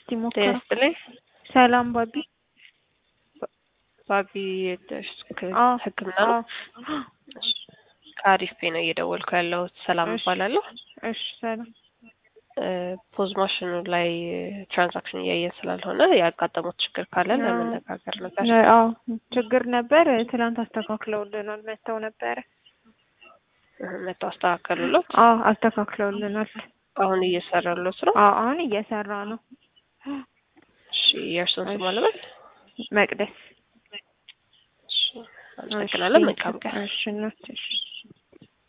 እስቲ ሞክረው። ይስጥልኝ። ሰላም ባቢ። ባቢ አዎ ሕክምና ነው። አዎ። ከአሪፍ ፔ ነው እየደወልኩ ያለሁት። ሰላም እሺ። እባላለሁ። እሺ ሰላም። ፖዝ ማሽኑ ላይ ትራንዛክሽን እያየን ስላልሆነ ያጋጠሙት ችግር ካለ አዎ። ለመነጋገር ነበር። አዎ ችግር ነበር። ትናንት አስተካክለውልናል። መተው ነበረ። መቶ አስተካከሉለት። አዎ አስተካክለውልናል። አሁን እየሰራሉት ነው። አዎ አሁን እየሰራ ነው። እሺ የእርሱን ስም እሺ። አለበል። መቅደስ እሺ አመሰግናለን። መልካም ቀን። እሺ እናት እሺ